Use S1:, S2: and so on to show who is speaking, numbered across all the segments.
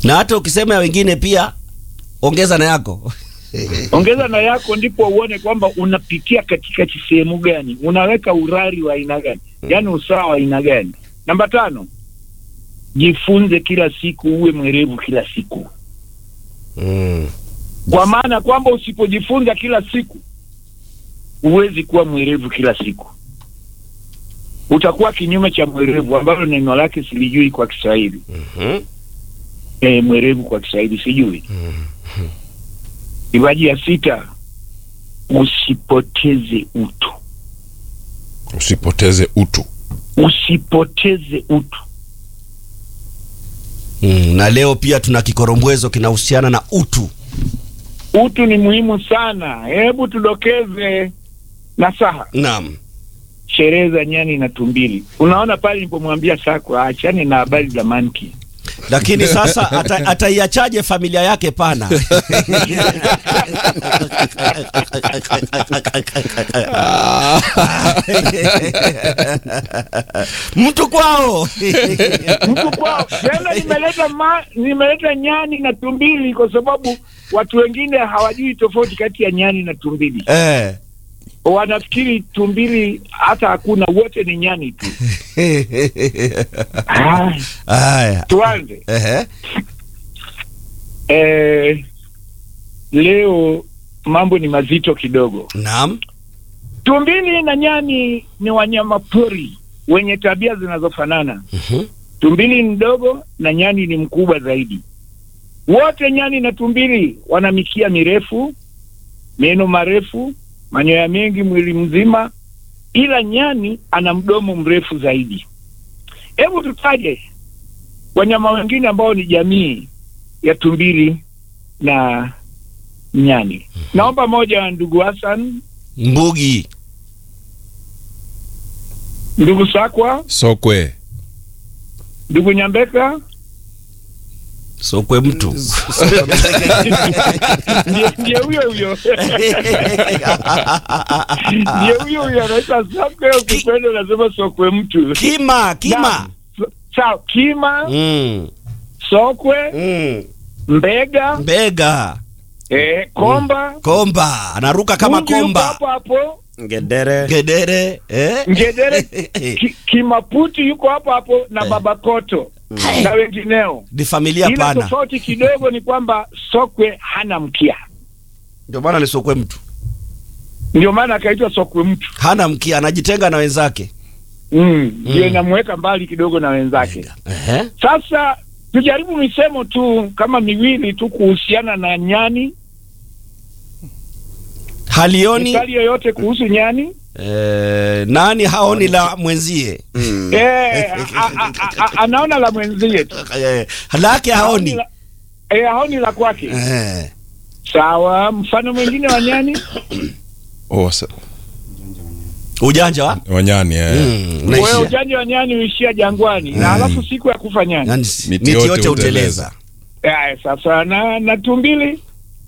S1: na hata ukisema ya wengine pia ongeza na yako
S2: ongeza na yako, ndipo uone kwamba unapitia katika sehemu gani, unaweka urari wa aina gani, yaani usawa wa aina gani. Namba tano, jifunze kila siku, uwe mwerevu kila siku,
S1: mm.
S2: kwa maana kwamba usipojifunza kila siku huwezi kuwa mwerevu kila siku, utakuwa kinyume cha mwerevu, ambalo neno lake silijui kwa Kiswahili.
S1: Mhm.
S2: E, mwerevu kwa Kiswahili sijui. Ibaji ya sita, usipoteze utu,
S3: usipoteze utu
S2: usipoteze utu.
S1: Mm. na leo pia tuna kikorombwezo kinahusiana na utu
S2: Utu ni muhimu sana. Hebu tudokeze nasaha,
S1: naam
S2: sherehe za nyani na tumbili. Unaona pale nilipomwambia Sako aachane na habari za manki
S1: lakini sasa ata- ataiachaje familia yake pana mtu kwao
S2: mtu kwao. Tena nimeleta ma, nimeleta nyani na tumbili kwa sababu watu wengine hawajui tofauti kati ya nyani na tumbili.
S1: eh.
S2: Wanafikiri tumbili hata hakuna, wote ni nyani tu. Ah,
S1: Haya.
S2: tuanze.
S1: Ehe.
S2: Eh, leo mambo ni mazito kidogo.
S1: Naam.
S2: Tumbili na nyani ni wanyama pori wenye tabia zinazofanana.
S1: Mhm.
S2: Tumbili ni mdogo na nyani ni mkubwa zaidi. Wote nyani na tumbili wana mikia mirefu, meno marefu, manyoya mengi mwili mzima, ila nyani ana mdomo mrefu zaidi. Hebu tutaje wanyama wengine ambao ni jamii ya tumbili na nyani. Naomba moja, ndugu Hassan,
S1: Mbugi.
S2: ndugu Sakwa,
S3: sokwe
S2: ndugu Nyambeka,
S1: Sokwe mtu.
S2: ndiye ndiye huyo huyo ndiye huyo huyo anaitwa Sakwe, ukipenda unasema sokwe mtu.
S1: Kima, kima.
S2: Naam. So- Sawa, kima,
S1: Mm.
S2: sokwe,
S1: Mm.
S2: mbega,
S1: Mbega.
S2: eh, komba,
S1: Komba. Anaruka kama
S2: Mbuzi yuko
S1: komba.
S2: hapo hapo,
S4: Ngedere.
S1: Gedere. Eh?
S2: ngedere, ki, kimaputi yuko hapo hapo na babakoto na wengineo.
S1: Ni familia
S2: Ila
S1: pana.
S2: tofauti kidogo ni kwamba sokwe hana mkia,
S1: Ndio maana ni sokwe mtu.
S2: ndio maana akaitwa sokwe mtu.
S1: Hana mkia, anajitenga na wenzake.
S2: Mm, ndio
S1: Mm.
S2: inamweka mbali kidogo na wenzake.
S1: Ehe.
S2: Sasa tujaribu misemo tu kama miwili tu kuhusiana na nyani.
S1: Halioni
S2: Misali yoyote kuhusu nyani?
S1: eh, nani haoni la mwenzie
S2: Eh, a- a- a- a- anaona la mwenzie tu.
S1: eh, lake haoni
S2: la, eh, haoni la kwake.
S1: eh.
S2: Sawa. Mfano mwingine wa nyani
S3: oh, wasa-
S1: ujanja wa
S3: wanyani eh.
S1: mm,
S2: wewe,
S1: unaishia.
S2: ujanja wa nyani huishia jangwani na
S1: Mm.
S2: alafu siku ya kufa nyani.
S1: Yaani,
S3: Miti
S1: miti
S3: yote
S1: yote
S3: huteleza.
S1: huteleza
S2: Eh, sasa na, na tumbili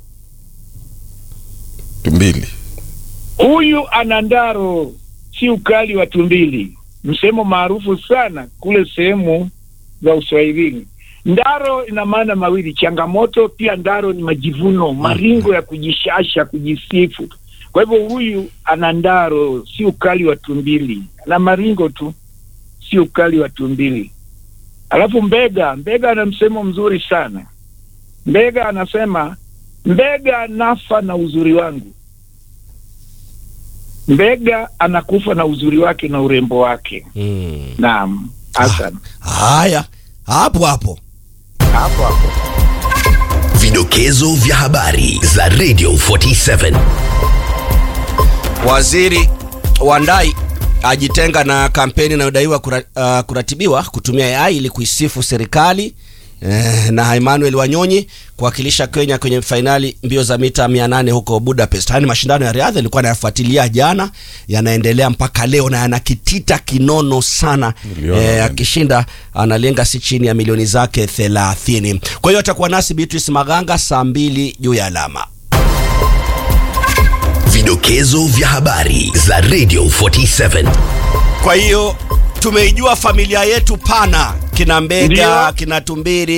S3: tumbili
S2: huyu ana ndaro, si ukali wa tumbili, msemo maarufu sana kule sehemu za Uswahilini. Ndaro ina maana mawili, changamoto pia. Ndaro ni majivuno, maringo ya kujishasha, kujisifu. Kwa hivyo huyu ana ndaro, si ukali wa tumbili, ana maringo tu, si ukali wa tumbili. Alafu mbega, mbega ana msemo mzuri sana. Mbega anasema, mbega nafa na uzuri wangu Mbega anakufa na uzuri wake na urembo wake.
S1: mm.
S2: Naam, Hassan,
S1: haya hapo hapo
S2: hapo hapo.
S5: Vidokezo vya habari za Radio 47.
S1: Waziri Wandai ajitenga na kampeni inayodaiwa kura, uh, kuratibiwa kutumia AI ili kuisifu serikali eh, na Emmanuel Wanyonyi kuwakilisha Kenya kwenye fainali mbio za mita 800 huko Budapest. Haya ni mashindano ya riadha, ilikuwa nayafuatilia jana, yanaendelea mpaka leo na yanakitita kinono sana.
S3: Niliona,
S1: Eh,
S3: yani.
S1: akishinda analenga si chini ya milioni zake 30. Kwa hiyo atakuwa nasi Beatrice Maganga saa mbili juu ya alama.
S5: Vidokezo vya habari za Radio 47.
S1: Kwa hiyo tumeijua familia yetu pana, kina Mbega,
S2: Ndio.
S1: kina Tumbiri